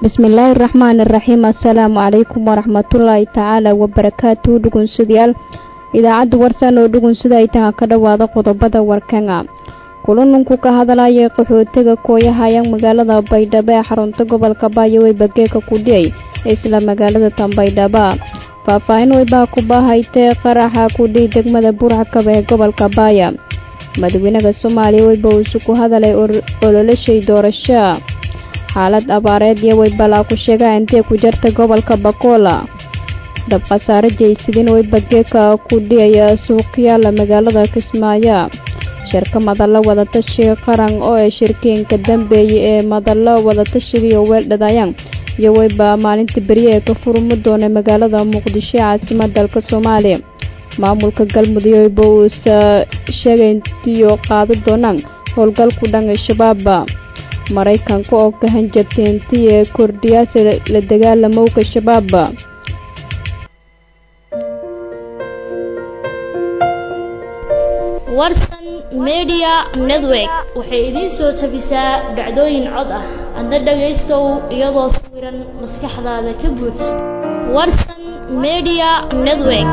bismillaahi raxmaani raxiim assalaamu calaykum waraxmatullaahi tacaala wabarakaatu dhugunsidayaal idaacadda warsan oo dhugunsida ay taha ka dhowaada qodobada warkanga kulanunku ka hadlayay qaxootiga kooyahayang magaalada baydhabo ee xarunta gobolka baayowey bageeka kudhiyay isla magaalada tanbaydhaba faahfaahin weybaa ku baahaytee qaraxa kudhiy degmada burxakaba ee gobolka baaya madaxweynaha soomaaliya weyba uu isuku hadalay ololashay doorasho xaalad abaareed iyo weybalaa ku sheegaa intee ku jarta gobolka bakoola dab khasaare jaysidin weyba geeka ku dhiyaya suuqyaala magaalada kismaayo shirka madallo wadatashi qaran oo ay shirkiinka dambeeyay ee madallo wadatashigiiyo weeldhadayaan iyo weyba maalinta berye ee ka furmi doona magaalada muqdisho ee caasimada dalka soomaaliya maamulka galmudug weyba uusa sheegayntiyo qaadi doonaan howlgalku dhan al-shabaaba maraykanka oo ka hanjabtay intii ee kordhiyaasa la dagaalamowka shabaaba warsan media network waxay idiin soo tabisaa dhacdooyin cod ah adna dhagaystow iyadoo sawiran maskaxdaada ka buux warsan media network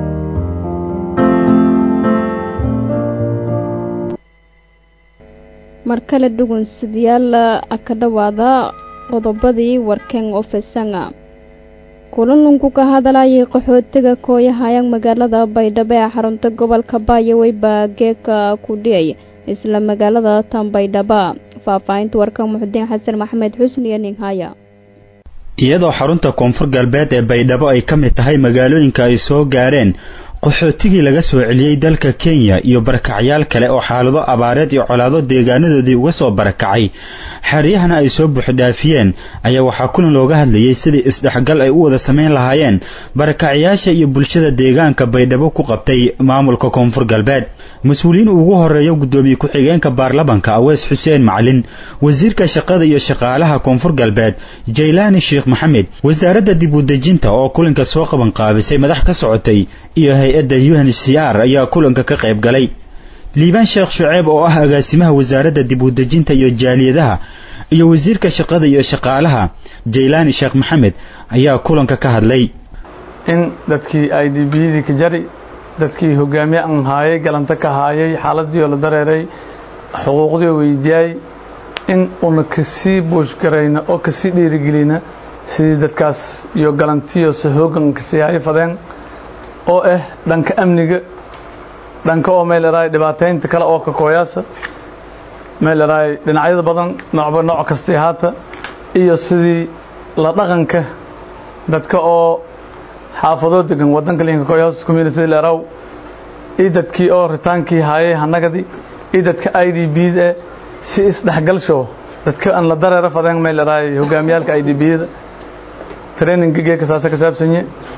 mar kale dhugunsidayaal ka dhowaada qodobadii warkeen ofesanga kulanunku ka hadlayay qaxootiga kooyahayang magaalada baydhabo ee xarunta gobolka baayowey baa geeka ku dhiyay isla magaalada tanbaydhaba faahfaahinta warka muxudiin xasan maxamed xusni iyo ninhaya iyadoo xarunta koonfur galbeed ee baydhabo ay ka mid tahay magaalooyinka ay soo gaareen qaxootigii laga soo celiyey dalka kenya iyo barakacyaal kale oo xaalado abaareed iyo colaado deegaanadoodii uga soo barakacay xeryahana ay soo buuxdhaafiyeen ayaa waxaa kulan looga hadlayey sidii isdhexgal ay u wada samayn lahaayeen barakacyaasha iyo bulshada deegaanka baydhabo ku qabtay maamulka koonfur galbeed mas-uuliyiin ugu horeeya guddoomiye ku-xigeenka baarlamanka awees xuseen macalin wasiirka shaqada iyo shaqaalaha koonfur galbeed jaylaani sheekh maxamed wasaaradda dib udejinta oo kulanka soo qaban qaabisay madax ka socotay iyo hay-adda u n c r ayaa kulanka ka qayb galay liibaan sheekh shuceeb oo ah agaasimaha wasaaradda dib udejinta iyo jaaliyadaha iyo wasiirka shaqada iyo shaqaalaha jaylaani sheekh maxamed ayaa kulanka ka hadlay in dadkii i d b yadii ka jari dadkii hogaamiye an haayay galanta ka haayay xaaladii oo la dareeray xuquuqdii oo weydiyaay in una kasii buushgarayna oo kasii dhiirigelina sidii dadkaas iyo galantiyo se hoogan kasii hayo fadeen oo ah dhanka amniga dhanka oo meel eraay dhibaataynta kale oo ka kooyaasa meel eraay dhinacyada badan noocba nooc kastay haata iyo sidii la dhaqanka dadka oo xaafadoo degan wadanka linka kooyaas community leeraw iyo dadkii oo ritaankii haayay hanagadi iyo dadka i d b da si isdhexgalsho dadka aan la dareero fadeen meel eraay hogaamiyaalka i d b da traininga geeka saasa ka saabsanye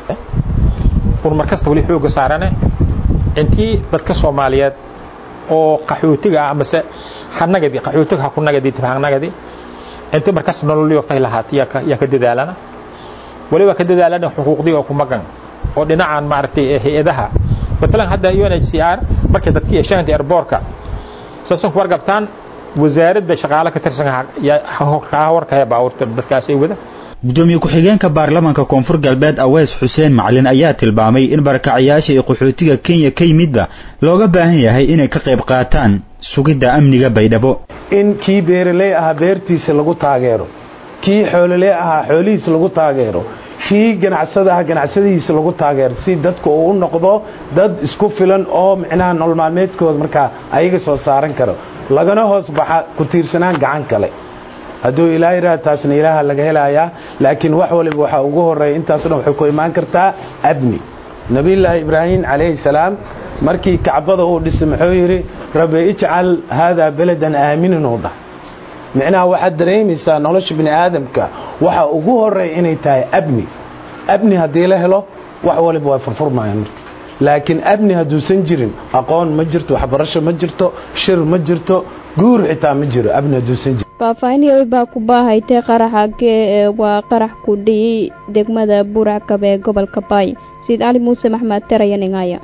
urmar kasta wali xooga saarane intii dadka soomaaliyeed oo qaxootiga ah amase hanagadi qaxootiga ha ku nagadi hanagadi intii markasta nololiyo fay lahaat yaa ka dadaalana waliba ka dadaalana xuquuqdiga ku magan oo dhinacan maaragtay hay-adaha matalan hadda u n h c r markay dadkii yeeshaan airboorka saasan ku wargabtaan wasaaradda shaqaale ka tirsan yaa warkaya baabuurta dadkaas ay wada gudoomiye ku-xigeenka baarlamanka koonfur galbeed awees xuseen macalin ayaa tilmaamay in barakacayaasha iyo qaxootiga kenya ka yimidba looga baahan yahay inay ka qayb qaataan sugidda amniga baydhabo in kii beeraley ahaa beertiisa lagu taageero kii xoololey ahaa xoolihiisa lagu taageero kii ganacsada aha ganacsadihiisa lagu taageero si dadku uu u noqdo dad isku filan oo micnaha nolol maalmeedkooda markaa ayaga soo saaran karo lagana hoos baxa ku tiirsanaan gacan kale hadduu ilaa yidhaha taasna ilaaha laga helayaa laakiin wax waliba waxaa ugu horreeya intaas dhan waxay ku imaan kartaa abni nebiyullaahi ibraahim calayhi salaam markii kacbada uu dhisay muxuu yidhi rabbi ijcal haadaa beladan aaminan uu dhah micnaha waxaad dareemaysaa nolosha bini aadamka waxa ugu horreeya inay tahay abni abni haddii la helo wax waliba way furfurmayaan marka laakiin abni hadduusan jirin aqoon ma jirto waxbarasho ma jirto shir ma jirto guur xitaa ma jiro abni hadduusan jirin faahfaahinaya baa ku baahaytay qaraxa gee waa qarax ku dhiyi degmada buurackabe ee gobolka baay sayid cali muuse maxmed teraya ningaya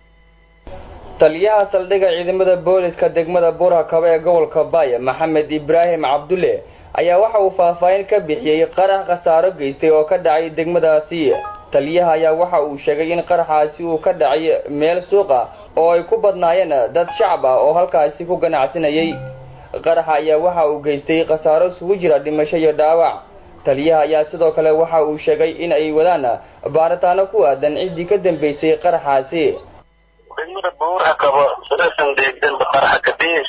taliyaha saldhigga ciidamada booliska degmada buurhakaba ee gobolka baaya maxamed ibraahim cabdulle ayaa waxa uu faahfaahin ka bixiyey qarax khasaaro geystay oo ka dhacay degmadaasi taliyaha ayaa waxa uu sheegay in qaraxaasi uu ka dhacay meel suuqa oo ay ku badnaayeen dad shacab ah oo halkaasi ku ganacsanayay qaraxa ayaa waxa uu geystay khasaaro isugu jira dhimasho iyo dhaawac taliyaha ayaa sidoo kale waxa uu sheegay in ay wadaan baaritaano ku aadan ciddii ka dambeysay qaraxaasi degmada buura qabo sadasan deegdan qaraxa kadib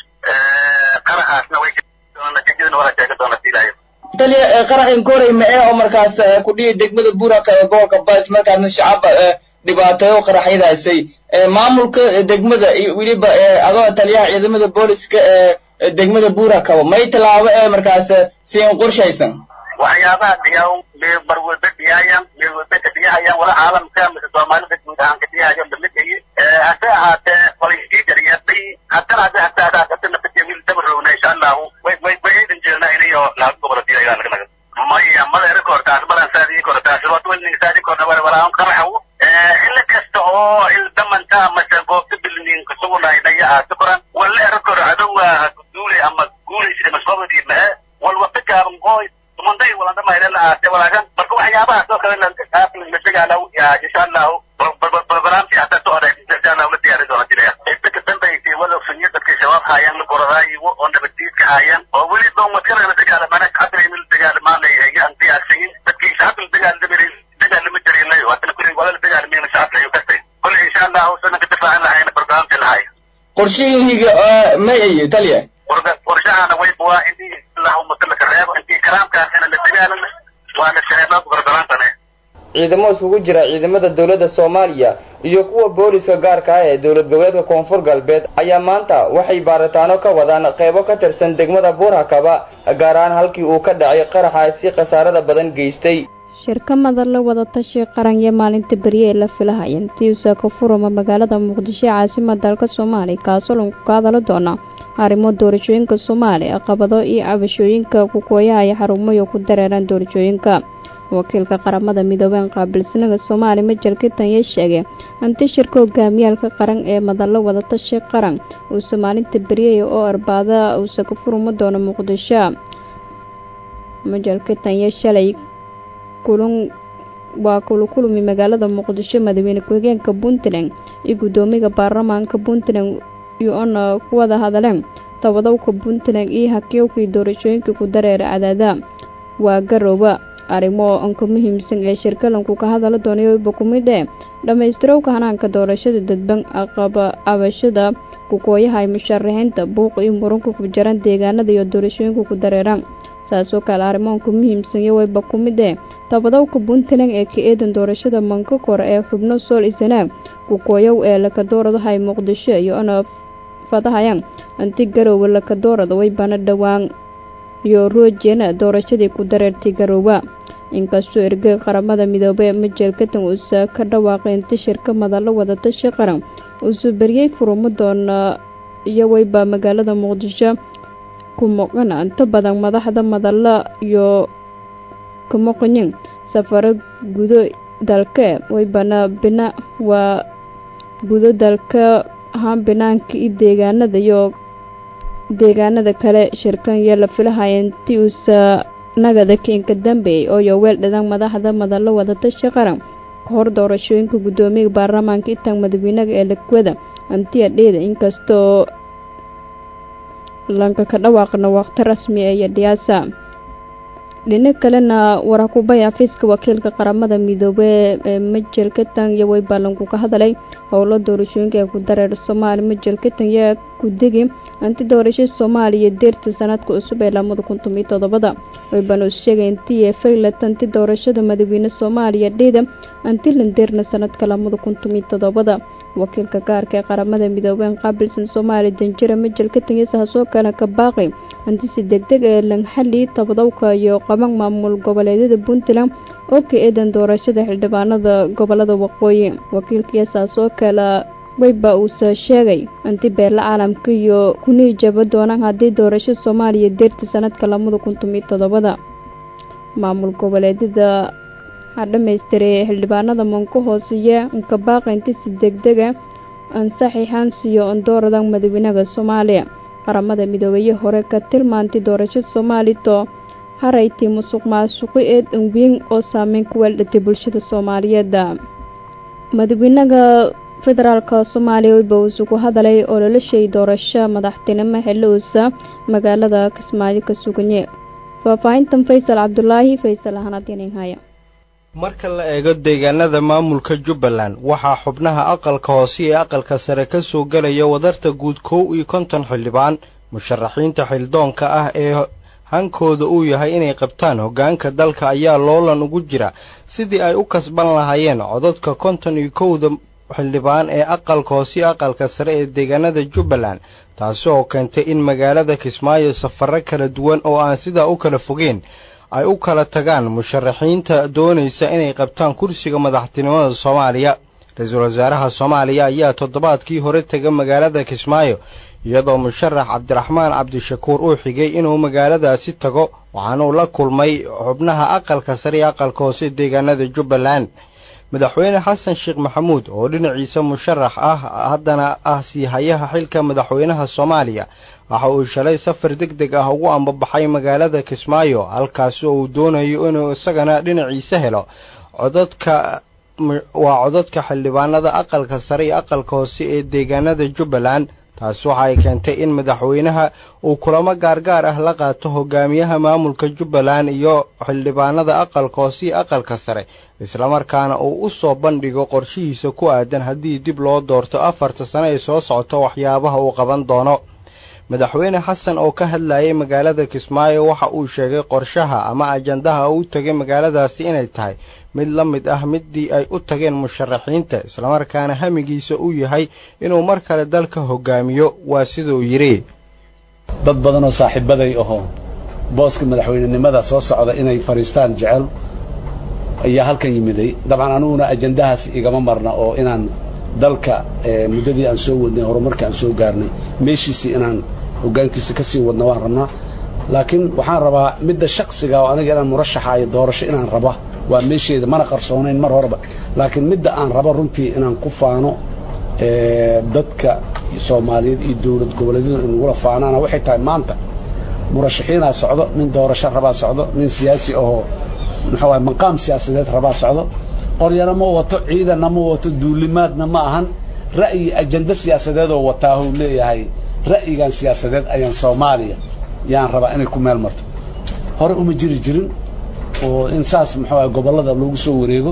qaraxaasna way natiijadana waa sheegi doona silaayo taliya qaraxin koray macee oo markaas ku dhihi degmada buuraka ee gobolka bas markaasna shacabba dhibaateeyo qaraxyadaasay maamulka degmada iyo weliba adoo taliyaha ciidamada booliska ee degmada buurakabo may tallaabo ee markaas siin qorshaysan waxyaabaha dhiyaa mee barwalba dhiyaayan mee walba ka dhiyahayaan wala caalamka mise soomaalida guud ahaan ka dhiyahayan bamidhayi hase ahaatee qolayskii dariyaaday haddana hase hataa haddana wiil dabarowna insha allahu way way way aydan jeelnaa inayo laga gobola diyayaa naga naga maya mada rekordaas badan saadii kordaas rood welning saadii korna wala wala qaraxaw ila kasta oo il damanta mase goobta bilnin kusugunay dhaya aasa koran wala rekord adowa duule ama guulaysa masobadi ma wal waqti gaaban oo tumanday wala dama ila aase walaagan marka waxyaabahaas oo kale la dagaalaw ya insha allahu barnaamijki hataa soo oray insha allahu la diyaari doona jiraya inta ka dambaysay wala sunyo dadka shabaab haayaan la goradaayigo oo nabaddiidka haayaan oo weli doomadkana la dagaalamana hadda in la dagaalamaanay ayaan diyaarsayin dadkii shacabka la dagaalamay dagaalama jarilayo haddana kulli wala la dagaalamay shacabka ayuu kastay kulli insha allahu sana ka difaacan lahayna barnaamijka lahay qorshihiiga may ayi taliya qorshahana way buwaa intii allahuma kala ka reebo intii karaamkaasina la dagaalama waana shareebaa gordolaantane ciidamo isugu jira ciidamada dowladda soomaaliya iyo kuwa booliska gaarka ah ee dowlad goboleedka koonfur galbeed ayaa maanta waxay baaritaano ka wadaan qeybo ka tirsan degmada buurhakaba gaar ahaan halkii uu ka dhacay qaraxaasi khasaarada badan geystay shirka madalla wadatashi qaran iyo maalinta berye ee la filahaya tiusa ka furama magaalada muqdisho ee caasimada dalka soomaaliya kaasoo lagu ka hadala doona arrimo doorashooyinka soomaaliya qabado iyo cabashooyinka kukooyaha iyo xarumayo ku dareeraan doorashooyinka wakiilka qaramada midoobeen qaabilsanaga soomaaliya majal kitanya sheegay hanti shirka hogaamiyaalka qaran ee madallo wadatashi qaran uuse maalinta beryaya oo arbaada uuse ka furuma doono muqdisho majal kitanya shalay kulun waa kulukulumi magaalada muqdisho madaxweyne ku-xigeenka puntland iyo guddoomiga baarlamaanka puntland iyo-ona ku wada hadaleen tabadowka puntland iyo hakiyowkii doorashooyinka ku dareera cadaada waa garooba arrimo anka muhiimsan ee shirkalanku ka hadala doonayba ku mid ee dhammaystirowka hanaanka doorashada dadban aqaba abashada kukooyaha ay musharaxiinta buuq iyo muranka ku jaran deegaanada iyo doorashooyinka ku dareeraan saasoo kale arrimoonka muhiimsan iyo wayba ku mid ee tabadowka puntland ee ka eedan doorashada manka kore ee xubno sool isanaag kukooyow ee lakadooradahay muqdisho iyo ona fadahayaan anti garoowe lakadoorada waybana dhowaan iyo roojena doorashadii ku dareertay garoowa inkastoo ergey qaramada midoobey majel katan uusa ka dhawaaqay inta shirka madallo wadatashi qaran uusuu beryey furumo doona iyo wayba magaalada muqdisho ku moqana inta badan madaxda madalla iyo kumoqoyin safaro gudo dalka waybana bina waa gudo dalka ahaan binaanka iyo deegaanada iyo deegaanada kale shirkan iyo la filahaya intii uusa nagada keenka dambeeyey oo yoweel dhadaan madaxda madallo wadatashi qaran ka hor doorashooyinka guddoomiyaga baarlamaanka intaan madaxweynaga ee lakwada antiya dheeda inkastoo lanka ka dhawaaqna waqti rasmi ee iyo dhiyaasa dhinac kalena warakubay afiiska wakiilka qaramada midoobey ee majel katan iyo waybalanku ka hadalay howlo doorashooyinka ee ku dareer soomaaliya majel katan yaa ku degi anti doorasho soomaaliya deerta sanadka cusub ee lamada kun tomiyo toddobada waybana us sheegay intii ee faylat anti doorashada madaxweyne soomaaliya dheeda anti landeerna sanadka lamada kun tomiyo toddobada wakiilka gaarka ee qaramada midoobeen qaabilsan soomaaliya danjira majel katan iyo saasoo kale ka baaqay anti si degdeg ee langxali tabadowka iyo qaban maamul goboleedyada puntland oo ka eedan doorashada xildhibaanada gobolada waqooyi wakiilkiiyo saasoo kale wayba uuse sheegay anti beela caalamka iyo kunii jaba doonaan haddii doorasho soomaaliya deerta sanadka lamada kun tomiyo toddobada maamul goboleedyada ha dhammaystiray xildhibaanada manka hooseeya inka baaqa inti si degdega ansaxiixaan siiyo ondooradan madaxweynaha soomaaliya qaramada midoobeeye hore ka tilmaantay doorashada soomaalito harayti musuq maasuqi eed anweyn oo saameyn ku weeldhatay bulshada soomaaliyeed madaxweynaha federaalka soomaaliya weyba uu isugu hadalay ololashay doorasho madaxtinimo xilliuusa magaalada kismaayo ka suganye faahfaahintan faysal cabdulaahi faysal ahanadinhaya marka la eego deegaanada maamulka jubbaland waxaa xubnaha aqalka hoose ee aqalka sare ka soo gelaya wadarta guud kow iyo konton xildhibaan musharaxiinta xildoonka ah ee hankooda uu yahay inay qabtaan hoggaanka dalka ayaa loolan ugu jira sidii ay u kasban lahaayeen codadka konton iyo kowda xildhibaan ee aqalka hoose iyo aqalka sare ee deegaanada jubbaland taasi oo keentay in magaalada kismaayo safarro kala duwan oo aan sidaa u kala fogeen ay u kala tagaan musharaxiinta doonaysa inay qabtaan kursiga madaxtinimada soomaaliya ra-iisul wasaaraha soomaaliya ayaa toddobaadkii hore tega magaalada kismaayo iyadoo musharax cabdiraxmaan cabdishakuur uu xigay inuu magaaladaasi tago waxaanuu la kulmay xubnaha aqalka sare iyo aqalka hoose deegaanada jubbaland madaxweyne xasan sheekh maxamuud oo dhinaciisa musharax ah haddana ah siihayaha xilka madaxweynaha soomaaliya waxa uu shalay safar deg deg ah ugu ambabaxay magaalada kismaayo halkaasi oo uu doonayo inuu isagana dhinaciisa helo codadka waa codadka xildhibaanada aqalka sare iyo aqalka hoose ee deegaanada jubbaland taasi waxa ay keentay in madaxweynaha uu kulamo gaargaar ah la qaato hogaamiyaha maamulka jubbaland iyo xildhibaanada aqalka hoose iyo aqalka sare islamarkaana uu u soo bandhigo qorshihiisa ku aadan haddii dib loo doorto afarta sano ee soo socota waxyaabaha uu qaban doono madaxweyne xasan oo ka hadlayay magaalada kismaayo waxa uu sheegay qorshaha ama ajandaha uu tegay magaaladaasi inay tahay mid la mid ah midii ay u tageen musharaxiinta islamarkaana hamigiisa uu yahay inuu mar kale dalka hogaamiyo waa siduu yidhi dad badan oo saaxiibaday ahoo booska madaxweynenimada soo socda inay fadhiistaan jecel ayaa halkan yimiday dabcan aniguna ajandahaas igama marna oo inaan dalka muddadii aan soo wadnay horumarka aan soo gaarnay meeshiisii inaan hoggaankiisa ka sii wadna waan rabnaa laakiin waxaan rabaa midda shaksiga oo aniga inaan murashaxaayo doorasho inaan raba waa meesheeda mana qarsoonayn mar horeba laakiin midda aan rabo runtii inaan ku faano dadka soomaaliyeed iyo dowlad goboleedyadu inagula faanaana waxay tahay maanta murashaxiinaa socdo nin doorasho rabaa socdo nin siyaasi ahoo muxuu waay maqaam siyaasadeed rabaa socdo qoryana ma wato ciidanna ma wato duulimaadna ma ahan ra'yi ajando siyaasadeedoo wataahuu leeyahay ra'yigan siyaasadeed ayaan soomaaliya yaan rabaa inay ku meel marto hore uma jiri jirin oo in saas muxuu aha gobollada loogu soo wareego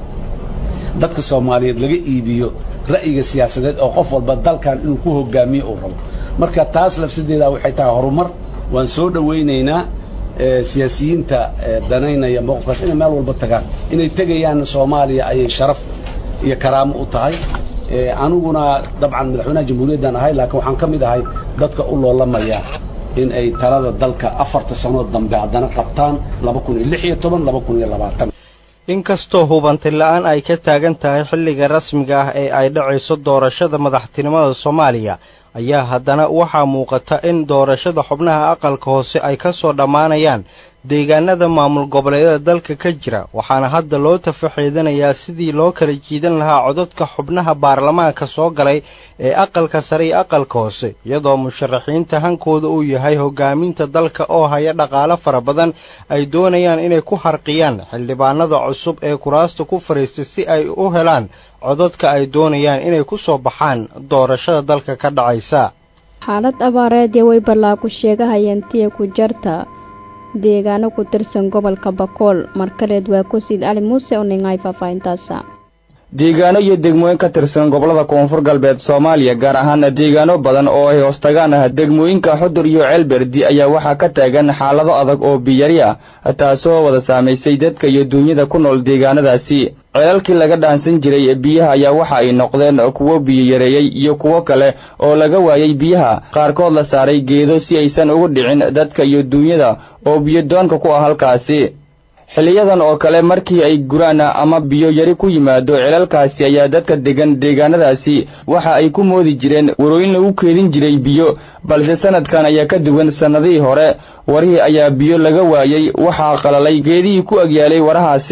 dadka soomaaliyeed laga iibiyo ra'yiga siyaasadeed oo qof walba dalkan inuu ku hogaamiyo uu rabo marka taas lafsadeeda waxay tahay horumar waan soo dhowaynaynaa siyaasiyiinta danaynaya mowqifkaas inay meel walba tagaan inay tegayaan soomaaliya ayay sharaf iyo karaamo u tahay aniguna dabcan madaxweynaha jamhuuriyaddan ahay laakiin waxaan ka mid ahay dadka u loolamaya in ay talada dalka afarta sanood dambe haddana qabtaan laba kun iyo lix iyo toban laba kun iyo labaatan inkastoo hubanti la-aan ay ka taagan tahay xilliga rasmiga ah ee ay dhacayso doorashada madaxtinimada soomaaliya ayaa haddana waxaa muuqata in doorashada xubnaha aqalka hoose ay ka soo dhammaanayaan deegaanada maamul goboleedyada dalka ka jira waxaana hadda loo tafaxeedanayaa sidii loo kala jiidan lahaa codadka xubnaha baarlamaanka soo galay ee aqalka sare iyo aqalka hoose iyadoo musharaxiinta hankooda uu yahay hogaaminta dalka oo haya dhaqaalo fara badan ay doonayaan inay ku harqiyaan xildhibaanada cusub ee kuraasta ku fadhiistay si ay u helaan codadka ay doonayaan inay ku soo baxaan doorashada dalka ka dhacaysa xaalad abaareed iyo way ballaagu sheegahayeen tiya ku jarta deegaano ku tirsan gobolka bakool markaleed waa kusiid cali muuse oo ningay faahfaahintaasa deegaano iyo degmooyin ka tirsan gobollada koonfur galbeed soomaaliya gaar ahaana deegaano badan oo ay hoostagaan ah degmooyinka xudur iyo ceelberdi ayaa waxaa ka taagan xaalado adag oo biyari ah taasoo wada saamaysay dadka iyo duunyada ku nool deegaanadaasi ceelalkii laga dhaansan jiray biyaha ayaa waxa ay noqdeen kuwo biyo yareeyey iyo kuwo kale oo laga waayey biyaha qaarkood la saaray geedo si aysan ugu dhicin dadka iyo duunyada oo biyodoonka ku ah halkaasi xiliyadan oo kale markii ay guraan ama biyo yari ku yimaado ceelalkaasi ayaa dadka degan deegaanadaasi waxa ay ku moodi jireen warooyin lagu keedin jiray biyo balse sanadkan ayaa ka duwan sannadihii hore warihii ayaa biyo laga waayey waxaa qalalay geedihii ku agyaalay warahaasi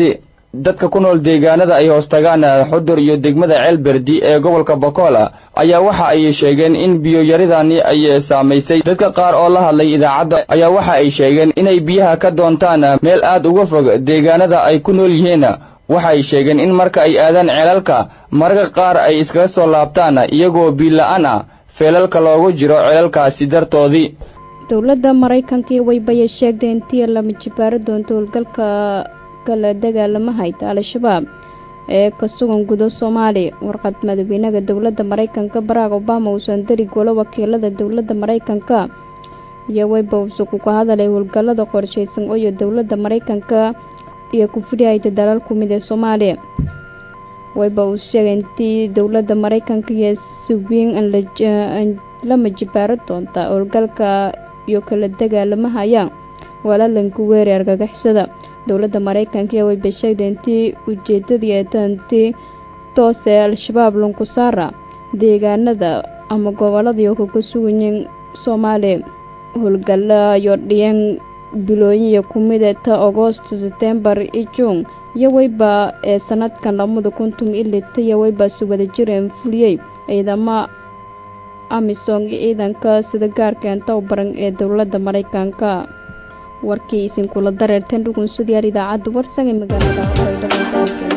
dadka ku nool deegaanada ay hoostagaan xudur iyo degmada ceelberdi ee gobolka bokola ayaa waxa ay sheegeen in biyoyaridani ay saamaysay dadka qaar oo la hadlay idaacadda ayaa waxa ay sheegeen inay biyaha ka doontaan meel aad uga fog deegaanada ay ku nool yihiin waxa ay sheegeen in marka ay aadaan ceelalka mararka qaar ay iskaga soo laabtaan iyagoo biila-aan ah feelalka loogu jiro ceelalkaasi dartoodii dowladda maraykankii waybayay sheegtay intii lama jibaaro doonto howlgalka kala dagaalama hayta al-shabaab ee ka sugan gudo soomaaliya warqad madaxweynaha dowladda maraykanka barack obama uusan dari golo wakiilada dowladda maraykanka iyo wayba usugu ka hadalay howlgallada qorshaysan ooyo dowladda maraykanka iyo kufidhihayta dalal ku mid ee soomaaliya wayba uu sheegay intii dowladda maraykanka iyo si weyn lama jibaaro doonta howlgalka iyo kala dagaalamahayaan walaalanku weeray argagixisada dowladda maraykanka iyo wayba sheegtay intii ujeedadii eetantii toose al-shabaab lunkusaara deegaanada ama gobolladii kaga suganyiin soomaaliya howlgalla iyo dhiyeen bilooyinya ku mida ta agoosto setembar iyo juun iyo wayba ee sanadkan lamada kuntum ilita iyo waybaasi wada jireen fuliyey ciidamo amisom iyo ciidanka sida gaarka inta u baran ee dowladda maraykanka warkii isinkula dareerteen dhugunsadyaal idaacadda warsan ee magaalada